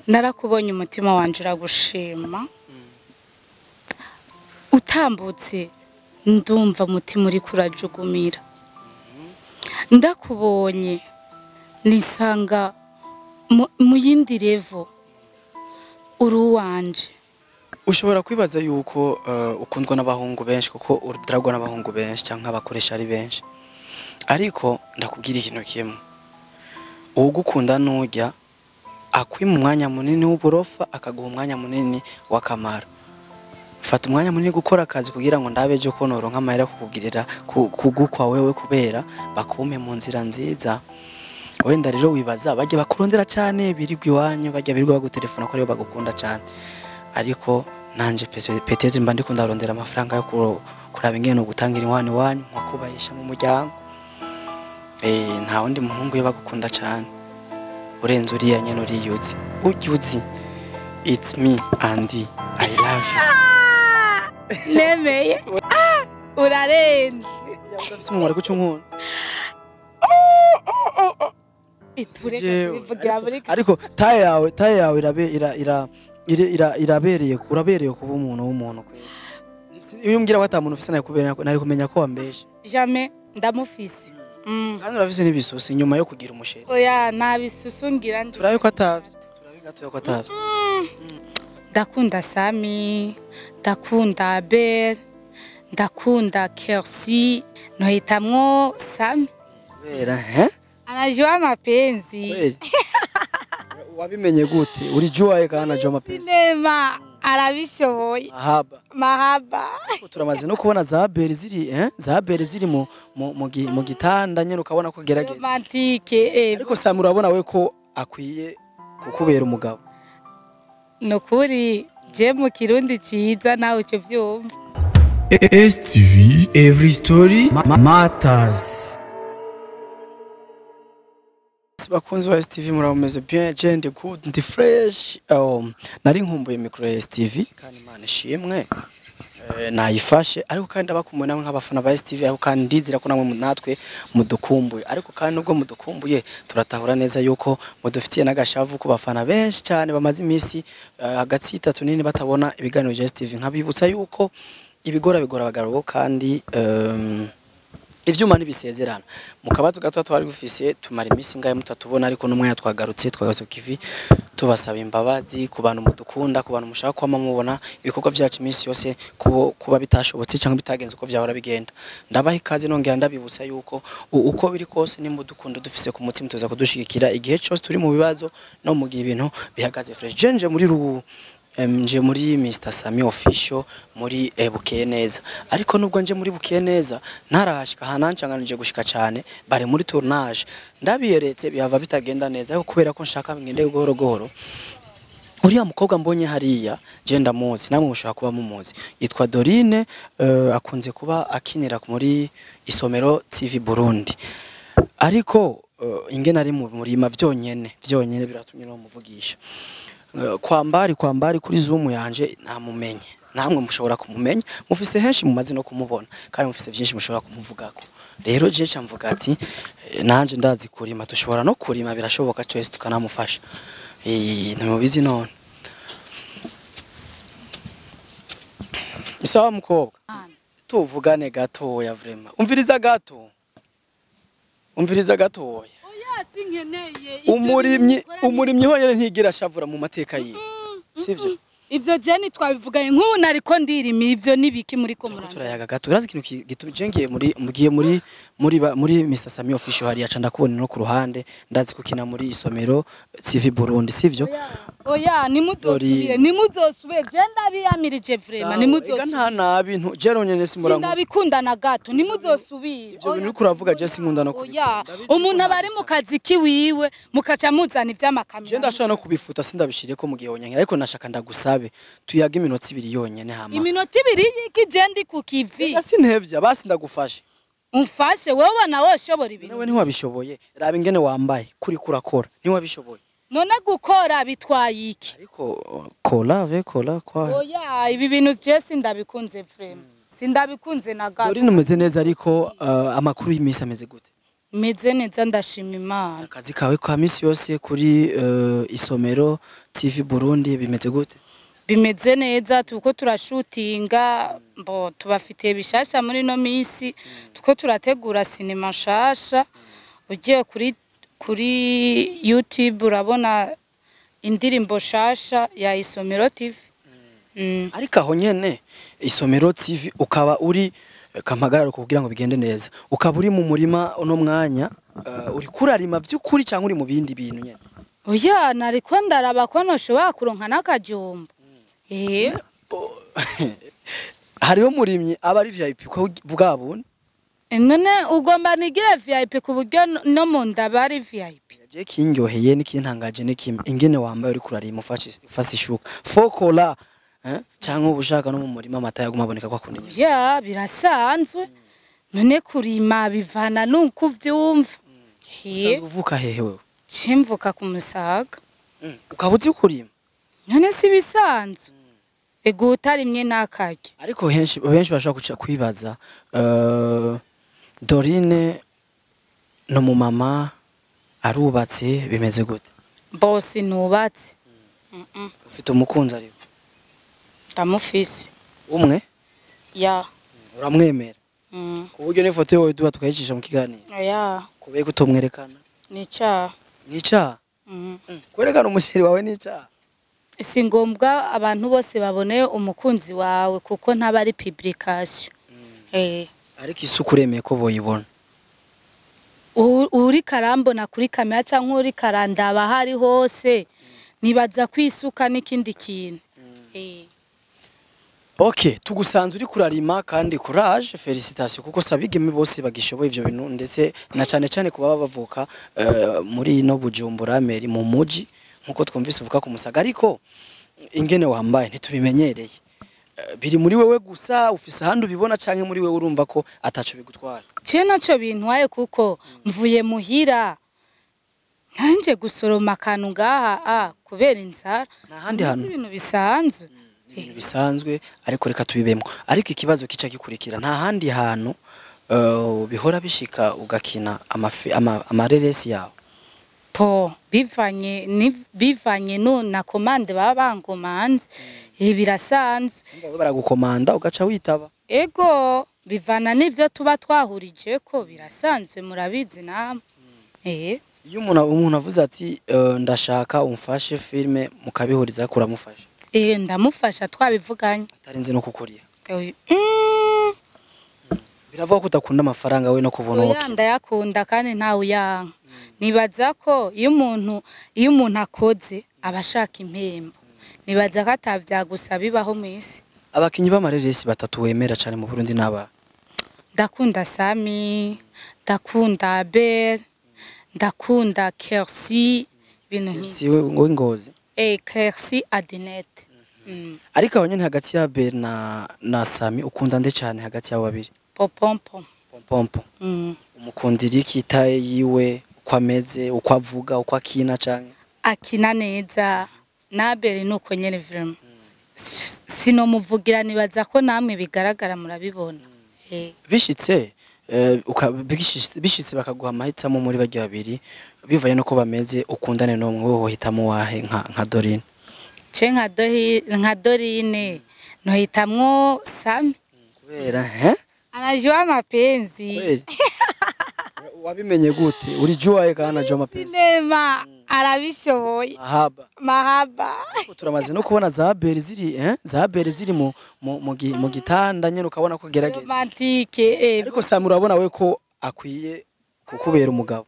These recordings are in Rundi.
narakubonye umutima wanje uragushima utambutse ndumva umutima uri kurajugumira ndakubonye nisanga mu- mu yindi revo uri uwanje ushobora kwibaza yuko eh, ukundwa n'abahungu benshi kuko uragwa n'abahungu benshi cyangwa abakoresha ari benshi ariko ndakubwira ikintu kimwe uwugukunda n'ujya akwima umwanya munini w'uburofa akaguha umwanya munini w'akamaro fata umwanya munini gukora akazi kugira ngo ndabe ejo ko noronka amahera yo kukugirira ku- kugukwa wewe kubera bakume mu nzira nziza wenda rero wibaza bajya bakurondera cyane birirwa iwanyu bajya birirwa bagutelefona ko aribo bagukunda cyane ariko nanje pete- petete mba ndiko ndarondera amafaranga yo kuro- kuraba ingene gutangira iwanyu iwanyu nko kubahisha mu muryango eh nta wundi muhungu yo bagukunda cyane urenze uriya nyene uriyuzi ujya uzi it's me Andy I love you nemeye Ah, urarenze Ufise umumaro kuco nkunda itureka Jewe, kubivugira muri ariko- ariko taye yawe taye yawe irabe ira ira ira- ira- irabereye urabereye kuba umuntu w'umuntu kweli iyo umbwira ko ata muntu ufise nari kubera nari kumenya ko wambeshe jamais ndamufise Mm. kandi urafise n'ibisusi nyuma yo kugira umusheri oya nabisusungira ndi turabe ko atavye turabe gatoya ko atavye ndakunda sami ndakunda abel ndakunda kersi nohitamwo sami kubera he anajua mapenzi kweli wabimenye gute uri juwaye kana jo mapenzi sinema arabishoboye ahaba mahaba Ariko turamaze no kubona za beri ziri eh za beri ziri mu mu, mu, gi- mu gitanda nyene ukabona ko gerageza romantike eh, ariko Sam urabona we ko akwiye kukubera umugabo nukuri je mu kirundi ciza nawe uco vyumva STV Every Story ma- Matters bakunzi ba STV murabumeze bien je ndi good ndi fresh um, nari nkumbuye micro ya STV kandi imana ishimwe eh, nayifashe ariko kandi abakumbuye namwe nk'abafana ba STV ariko kandi ndizira ko namwe mu- natwe mudukumbuye ariko kandi nubwo mudukumbuye turatahura neza yuko mudufitiye n'agashavu ku bafana benshi cyane bamaze iminsi eh, hagati y'itatu nini batabona ibiganiro bya STV nkabibutsa yuko ibigora bigora abagabo kandi um, ivyuma ntibisezerana mu kabazo gato twari gufise tumara iminsi ngahe mutatubona ariko n'umwanya twagarutse twagarutse ku kivi tubasaba imbabazi ku bantu mudukunda ku bantu mushaka kwama mubona ibikorwa vyacu iminsi yose kubo- kuba bitashobotse cyangwa bitagenze uko vyahora bigenda ndabaha ikaze nongera ndabibutsa yuko u- uko biri kose nimba udukunda dufise ku mutima tuza kudushigikira igihe cyose turi mu bibazo no mu gihe ibintu bihagaze fresh jenje muri ru Em, nje muri Mr Sami official muri eh, bukeye neza ariko nubwo nje muri bukeye neza ntarashika hanancanganije gushika cyane bare muri tournage ndabiyeretse bihava bitagenda neza ariko kubera ko nshaka ngende gahoro gahoro uriya mukobwa mbonye hariya je ndamuzi namwe mushobora kuba mumuzi yitwa Dorine eh, akunze kuba akinira muri isomero TV Burundi ariko uh, ingene ari mu murima vyonyene vyonyene biratumye no muvugisha Uh, kwambari kwambari kuri zoom yanje namumenye namwe mushobora kumumenya mufise henshi mumaze no kumubona kandi mufise vyinshi mushobora kumuvugako rero je camvuga ati eh, nanje ndazi kurima dushobora no kurima birashoboka twese tukanamufasha eh ntimubizi none isawa mukobwa tuvugane gatoya vrema umviriza gato umviriza gatoya oya sinkeneye umurimyi umurimyi honyine ntigira ashavura mu mateka yiwe sivyo ivyo jeni twabivuganye nk'ubu nariko ndirima ivyo nibiki muri ko Turiko muranda turayaga gato urazi ikintu ki- gituma je ngiye muri mugiye muri muri ba- muri Mr Sami official hariya ca ndakubona no ku ruhande ndazi kukina muri isomero TV Burundi sivyo oya nimuzosubire nimuzosubire je ndabiyamirije vrema Ega nimuzosubire nta nabi ntu je ronyene simurango sindabikunda na gato nimuzosubire Ivyo bintu uriko uravuga je sinkunda no kubikunda. oya umuntu aba ari mu kazi kiwiwe mukaca muzana je ivy'amakamera ndashobora no kubifuta sindabishire ko mugihe wonyangira ariko nashaka ndagusabe tuyaga iminota ibiri yonyene hama iminota ibiri y'iki je ndi ku kivi Ega sintevya basi ndagufashe umfashe wowe nawe ushobora ibintu nawe ntiwabishoboye raba ingene wambaye kuri kurakora ntiwabishoboye none gukora bitwaye iki ariko kola ve kola kwa oya ibi bintu je sindabikunze vrema sindabikunze na gato Dorine umeze neza ariko uh, amakuru y'iminsi ameze gute meze neza ndashima imana akazi kawe ka misi yose kuri eh, isomero tv burundi bimeze gute bimeze neza turiko turashutinga mbo tubafitiye bishasha muri no misi turiko turategura sinema nshasha ugiye kuri kuri youtube urabona indirimbo shasha ya isomero tv mm. ariko aho nyene isomero tv ukaba uri eh, kampagararo kugira ngo bigende neza ukaba uri mu murima uno mwanya eh, uri kurarima vy'ukuri cyangwa uri mu bindi bintu nyene oya nariko ndaraba ko noshobora kuronka n'akajumba eh hariho murimyi aba ari vip ko bwa bundi none ugomba nigire vip ku buryo no- no mu nda bari vip je kinyoheye nikintangaje nikimwe ingene wambaye uri kurarima ufashe ufashe ishuka fokola eh cyangwa ubushaka no mu murima amata yaguma aboneka kwa kundi nyene ya birasanzwe none kurima bivana nuko uvyumva usanzwe he uvuka hehe wewe cimvuka ku musaga ukaba uzi kurima none si bisanzwe ego utarimye n'akarya ariko henshi benshi bashaka kuca kwibaza eh, Dorine no mu mama arubatse bimeze gute bose nubatse Mm-mm, ufite umukunzi ari ndamufise umwe ya uramwemera mm, ku buryo n'ifoto yawe duha tukayicisha mu kiganiro ya kubera ko utomwerekana ni icaha nicyaha mm. kwerekana umushyiri wawe nicyaha si ngombwa abantu bose babone umukunzi wawe kuko ntaba ari publication eh ariko isuku uremeye ko boyibona U- uri karambona kuri kamera cyangwa uri karandaba hari hose nibaza kwisuka n'ikindi kintu Eh. ok tugusanze uri kurarima kandi courage felicitation kuko sabigeme bose bagishoboye ivyo bintu ndetse na cyane cyane kuba bavuka eh, muri ino bujumbura meri mu muji nkuko twumvise uvuka ku musaga ariko ingene wambaye ntitubimenyereye Eh, biri muri wewe gusa ufise ahandi ubibona canke muri wewe urumva ko ataco bigutwara je naco bintwaye kuko mvuye muhira nanje gusoroma akantu ngaha ah kubera inzara nta handi Mbese hantu ibintu bisanzwe ibintu bisanzwe ariko reka tubibemo ariko ikibazo kica gikurikira nta handi hantu eh, bihora bishika ugakina amafi- ama- amareresi yawe po bivanye ni bivanye no na komande baba bangomanze ibi birasanzwe Urumva we baragukomanda ugaca witaba ego bivana n'ibyo tuba twahurije ko birasanzwe murabizi namwe eh iyo umuntu umuntu avuze ati eh, ndashaka umfashe filime mukabihuriza kuramufasha eh ndamufasha twabivuganye atarinze no kukuriha Oy- Mm, biravuga ko udakunda amafaranga we no kubona oya uki ndayakunda kandi ntawe uyanka nibaza ko iyo umuntu iyo umuntu akoze aba ashaka impembo nibaza ko atabyagusa bibaho mu isi abakinyi b'amareresi batatu wemera cyane mu Burundi n'aba ndakunda sami ndakunda abel ndakunda kersi ibintu nk'ibyo si we ngo ngozi eh kersi adinete Mm, ariko aho nyene hagati ya Ben na na Sami ukunda nde cyane hagati yabo babiri popompo pompompo Mm. umukundira iki itaye yiwe uko ameze uko avuga uko akina canke akina neza nabere nuko nyene vraiment sinomuvugira nibaza ko namwe bigaragara murabibona eh bishitse eh, uka- bishitse bishitse bakaguha amahitamo muri barya babiri bivaye nuko bameze ukundane n'umwe wowe wohitamo wahe nka nka Dorine ce nka dohi nka dorine nohitamwo sami kubera he anajua mapenzi kweli wabimenye gute uri juwaye kandi najua mapenzi sinema arabishoboye ahaba mahaba Ariko turamaze no kubona za beri ziri eh za beri ziri mu mu, mu, gi- mu gitanda nyene ukabona ko gerageza romantike eh ariko Sami urabona we ko akwiye kukubera umugabo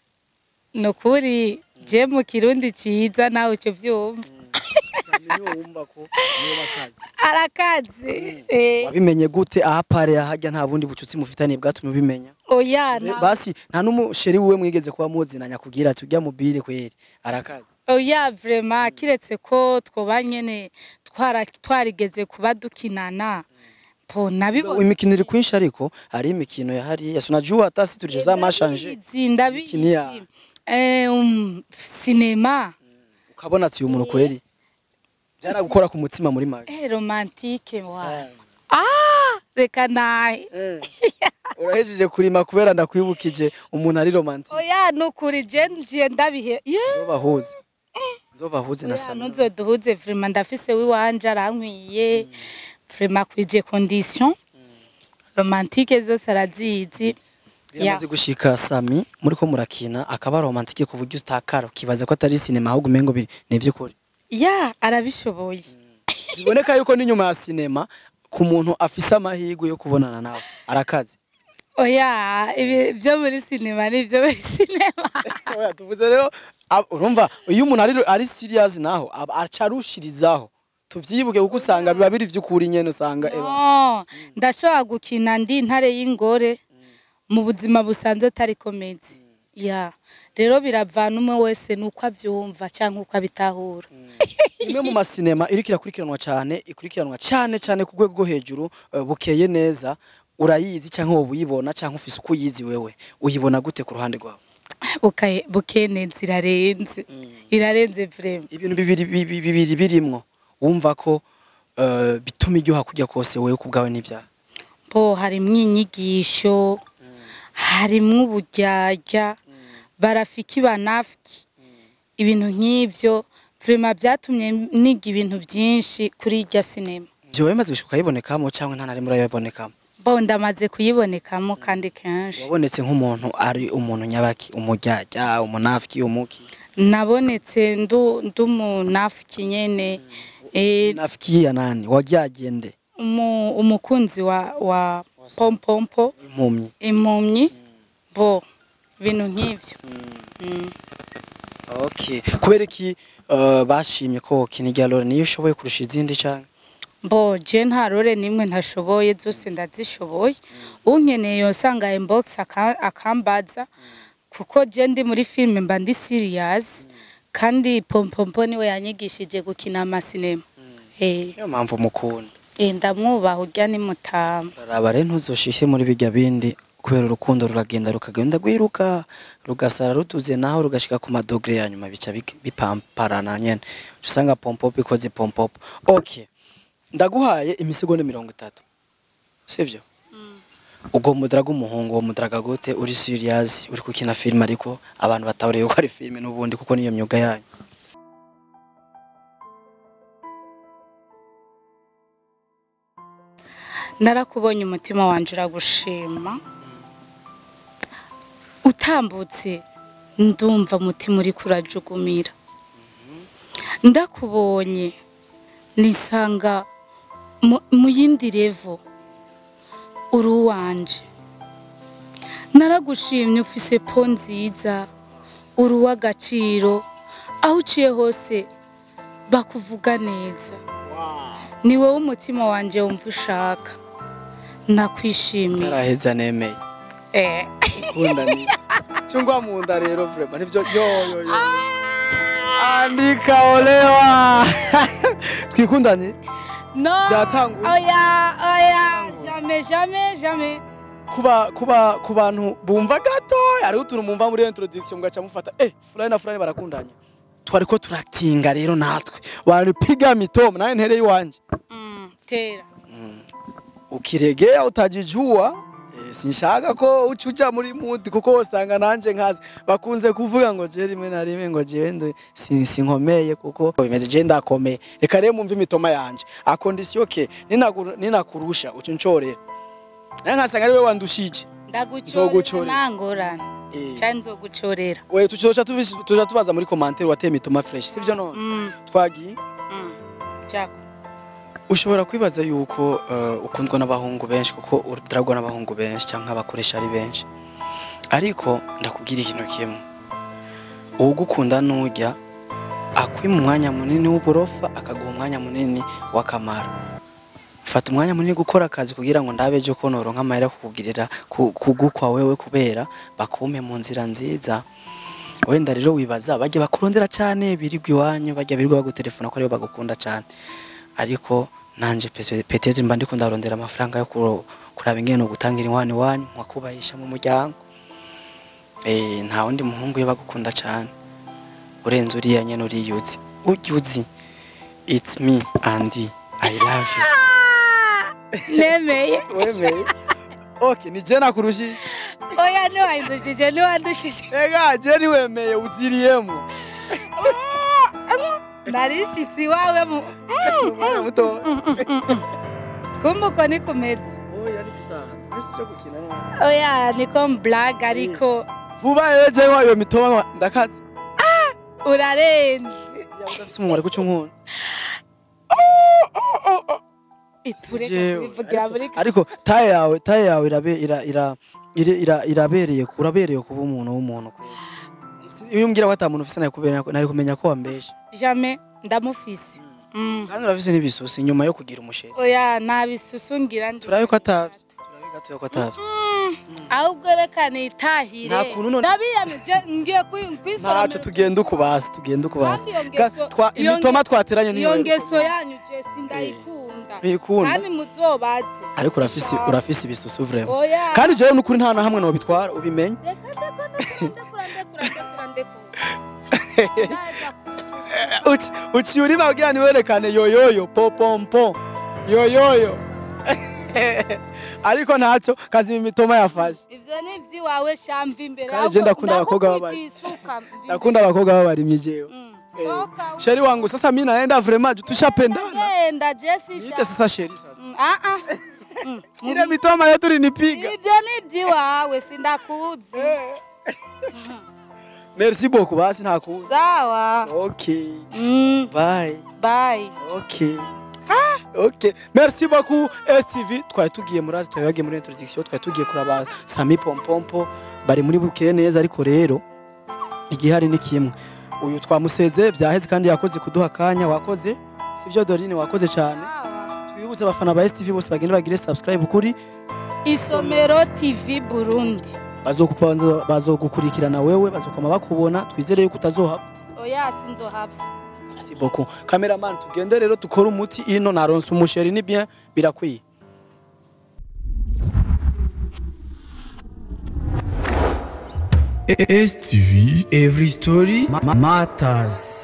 nukuri je mu kirundi ciza nawe uco vyumva Sami niwe wumva ko niwe bakazi arakaze eh wabimenye gute aha pare yahajya nta bundi bucutsi mufitaniye bwatumye ubimenya oya Be- na basi nta n'umusheri wiwe mwigeze kuba muzinanya kubwira ati ujya mubire kweri arakazi oya vraiment kiretse ko twoba nyene twara twarigeze kuba dukinana po nabibona imikino iri kwinshi ariko hari imikino yahari yasunajua hata si turije za mashanje ndabizi ndabizi Imikino ya- eh um, sinema ukabona ati uyu muntu kweri byaragukora ku mutima muri make eh romantique wa ah reka nahe urahejeje kurima kubera ndakwibukije umuntu ari romantique oya nukuri je njiye ndabihe yeah. nzobahuze nzobahuze na Oya, Sami ntuzoduhuze vrema ndafise wiwanje arankwiye vrema kwije condition romantique zose arazizi biramaze gushika Sami muriko murakina akaba romantique ku buryo utakara ukibaza ko atari sinema ahubwo umengo biri nivy'ukuri ya arabishoboye biboneka yuko n'inyuma ya sinema ku muntu afise amahirwe yo kubonana nawe arakaze oya ibi byo muri sinema ni byo muri sinema Oya, tuvuze rero ab- urumva iyo umuntu ari ari serious naho aba- aca arushirizaho tuvyibuke kuko usanga biba biri vy'ukuri nyene usanga eba no ndashobora gukina ndi intare y'ingore mu buzima busanzwe atari komedi ya rero biravana umwe wese nuko abyumva cyangwa uko abitahura imwe mu masinema iriko irakurikiranwa cyane ikurikiranwa cyane cyane ku rwego rwo hejuru eh, bukeye neza urayizi cyangwa wowe uyibona cyangwa ufise uko uyizi wewe uyibona gute ku ruhande rwawe Bukaye- bukeneza irarenze irarenze vrema ibintu bibiri bibi- bibiri birimwo wumva ko eh, bituma iryoha kujya kose wewe ku bwawe n'ibyaha bo harimwo inyigisho harimwo uburyarya barafiki banafiki ibintu nk'ivyo vrema byatumye niga ibintu byinshi kuri irya sinema byo wemaze gushuka yibonekamo cyangwa nta na rimwe urayibonekamo bo ndamaze kuyibonekamo kandi kenshi wabonetse nk'umuntu ari umuntu nyabaki umujyajya umunafiki umuki nabonetse ndu ndumunafiki nyene eh, nafiki ya nani waryagende umu- umukunzi wa wa pompompo impumyi impumyi bo ibintu nk'ivyo Mm. okay kubera iki eh, bashimye ko kina irya Lore niyo ushoboye kurusha izindi cyane bo je nta rore nimwe ntashoboye zose ndazishoboye unkeneye yosanga inbox aka- akambaza kuko je ndi muri filime mba ndi serious kandi pompompo niwe yanyigishije gukina amasinema eh niyo mpamvu mukunda eh, ndamwubaha urya ni mutama raba rero ntuzoshishe muri bijya bindi kubera urukundo ruragenda rukagenda rwiruka rugasara ruduze naho rugashika ku madogre ya nyuma bica bik- bipamparana nyene Uca usanga pompopo ikoze pompopo okay ndaguhaye imisegonda mirongo itatu sivyo ubwo mudaraga umuhungu uwo mudaraga gute uri serious uri gukina filime ariko abantu batahuriye ko ari filime n'ubundi kuko niyo myuga yanyu narakubonye umutima wanje uragushima utambutse ndumva umutima uri kurajugumira ndakubonye nisanga mu- mu yindi revo uri uwanje naragushimye ufise po nziza uri uw'agaciro aho uciye hose bakuvuga neza ni wowe umutima wanjye wumva ushaka nakwishimiye naraheza nemeye Eh. ukunda ni chungwa mu nda rero vrema nivyo yo yo yo andika olewa twikundanye no Byatanguye. oya oya jamais jamais jamais kuba kuba ku bantu bumva gato hariho utuntu mumva muri iyo introduction mugaca mufata eh fulani na fulani barakundanye twariko turatinga rero natwe wanipiga mitomo nawe ntereye iwanje mm, tera ukiregea utajijua eh, sinshaka ko ucuja muri mood kuko usanga nanje nkazi bakunze kuvuga ngo je rimwe na rimwe ngo jewe ndo si- sinkomeye kuko bimeze je ndakomeye reka rero mumve imitoma yanje akondisiyo ke ninakuru- ninakurusha ucu ncorera naye nkasanga ari we wandushije ndagucorera Nzogucorera. nangorane Eh. cyane nzogucorera we tuzoca tubish- tuja tubaza muri commentaire wateye imitoma fresh sivyo none mm, twagiye mm. jako ushobora kwibaza yuko eh, ukundwa n'abahungu benshi kuko udragwa n'abahungu benshi cyangwa abakoresha ari benshi ariko ndakubwira ikintu kimwe uwugukunda nujya akwima umwanya munini w'uburofa akaguha umwanya munini w'akamaro fata umwanya munini gukora akazi kugira ngo ndabe ejo ko noronka amahera yo kukugirira ku- kugukwa wewe kubera bakume mu nzira nziza wenda rero wibaza bajya bakurondera cyane birirwa iwanyu bajya birirwa bagutelefona ko aribo bagukunda cyane ariko nanje pete- petete mba ndiko ndarondera amafaranga yo kuro- kuraba ingene gutangira inkwano iwanyu nkakubahisha mu muryango eh nta wundi muhungu yo bagukunda cyane urenze uriya nyene uriyuzi ujya uzi it's me and I love you nemeye wemeye okay ni je nakurushije oya ntiwandushije ntiwandushije ega je niwemeye uziriyemo narishitse iwawe mu umwana muto kumva uko ni kumeze oya ni bisanzwe mbese cyo gukina no oya niko mblaga ariko vuba rero je wayo mitoma ndakaze urarenze ya udafise umuntu ari guca unkunda itureka Jewe, kubivugira muri ariko taye yawe taye yawe irabe ira ira ira- ira- irabereye urabereye kuba umuntu w'umuntu kweli iyo umbwira ko ata muntu ufise nari kubera nari kumenya ko wambeshe jamais ndamufise Mm. kandi urafise n'ibisusi nyuma yo kugira umusheri oya nabisusungira ndi turabe ko atavye turabe gatoya ko atavye ahubwo reka nitahire Nta kuntu none- ndabiyamije ngiye kwi- ntaco kwisoromera tugenda ukubasi tugenda ukubasi Kandi iyo ngeso- Twa- iyo imitoma nge- twateranye niyo iyo ngeso yanyu je sindayikunda Ntuyikunda? kandi muzobaze ariko urafise urafise ibisusu vraiment oya kandi jewe n'ukuri nta na hamwe nobitwara ubimenye reka ndeko ndekura ndekura ndekura ndekura ndaza ku- uci uciye urima kugira niwerekane yoyoyo popompo yoyoyo ariko ntacyo kazi imitoma yafashe ivyo ni ivy'iwawe shamva imbere Kandi je ndakunda abakobwa b'abari- isuka nakunda abakobwa babarimye jewe toka sheri wangu sasa mimi naenda vraiment tushapendana ndagenda je niite sisha sasa sheri sasa Mm, ah ah Mm, ile mitoma yetu ulinipiga ivyo ni ivy'iwawe sindakuzi merci beaucoup basi ntakuzi sawa okay Mm, bye bye Okay. Okay. Merci beaucoup STV. Twari tugiye muri azi twabagiye muri introduction twari tugiye kuraba Sami Pompompo bari muri bukeye neza ariko rero igihari ni kimwe. Uyu twamuseze byaheze kandi yakoze kuduha akanya wakoze sivyo Dorine wakoze cyane. Sawa. Twibuze abafana ba STV bose bagende bagire subscribe kuri isomero tv burundi bazokupanza bazogukurikirana wewe bazokoma bakubona twizere yuko utazohava. oya sinzohava Merci beaucoup. Cameraman tugende rero dukore umuti ino naronse umusheri ni bien birakwiye. STV Every Story ma- Matters